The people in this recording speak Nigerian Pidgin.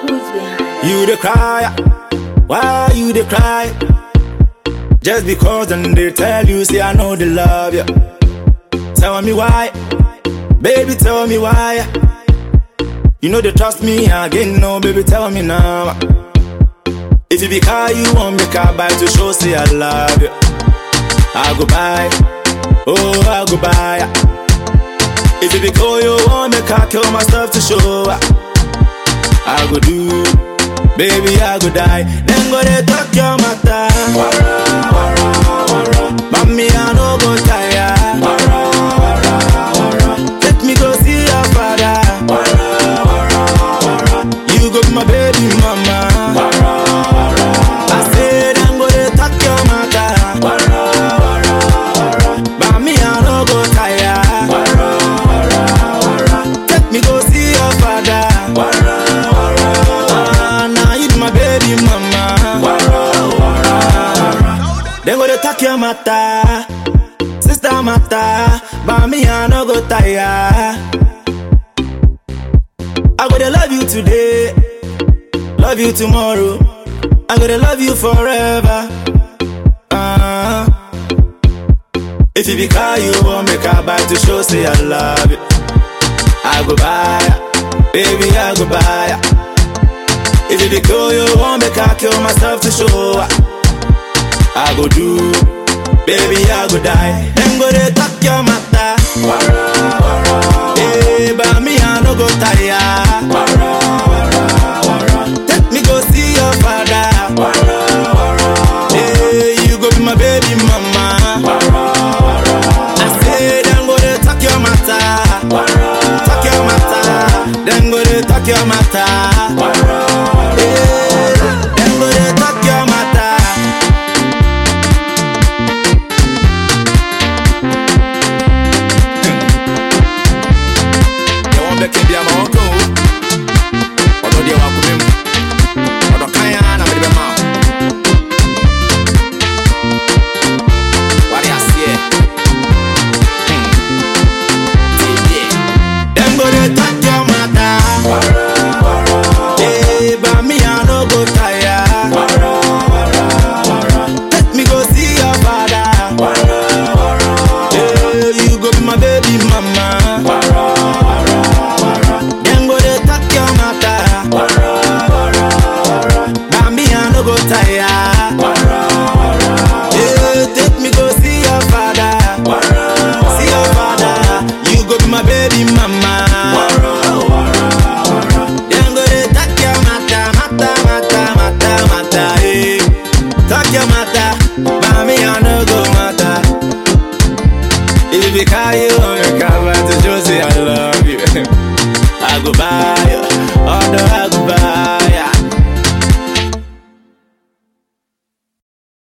Who's behind? You the cry, why you the cry? Just because then they tell you, say I know they love you. Tell me why, baby, tell me why. You know they trust me again, no, baby, tell me now. If you be car, you want me car buy to show, say I love you. I go buy, oh, I go buy. If you be cool, you want me car, kill myself to show. I go do, baby, I go die. Then go they talk your matter. Mommy, I no go tire. Take me go see your father. You go be my baby mama. I say then go they talk your matter. Mommy, I no go tire. Take me go see your father. Ah, now you be my baby mama. Then go they talk your matter, sister matter, but me I no go tire. I go to love you today, love you tomorrow. I go to love you forever. Uh, if you be car, you want me car buy to show say I love you. I go buy, ya, baby I go buy. ya. If you be cool, you want me car kill myself to show. ya. I go do, baby, I go die. Then go they talk your matter. Hey, but me I no go tire. Take me go see your father. Hey, you go be my baby mama. I say then go they talk your matter. Talk your matter. Then go they talk your matter. Hey, then go they talk your matter. yɛwɔ bɛka bia ma wɔka o ɔdɔ deɛ wakoma mu ɔdɔ kan a na mede bɛma wo ware aseɛ Hmm. Tie. Dem go dey talk your matter. Eh, but me, I no go tire. Take me go see your father. Eh, you go be my baby mama. Dem go dey talk your matter. But me, I no go tire. Eh, take me go see your father. See your father. You go be my baby mama. Dem go dey talk your matter, matter, matter, matter, matter. Eh, talk your matter. But me, I no go matter. If you call you on your cover to just say I love you, I go buy you. Although I go buy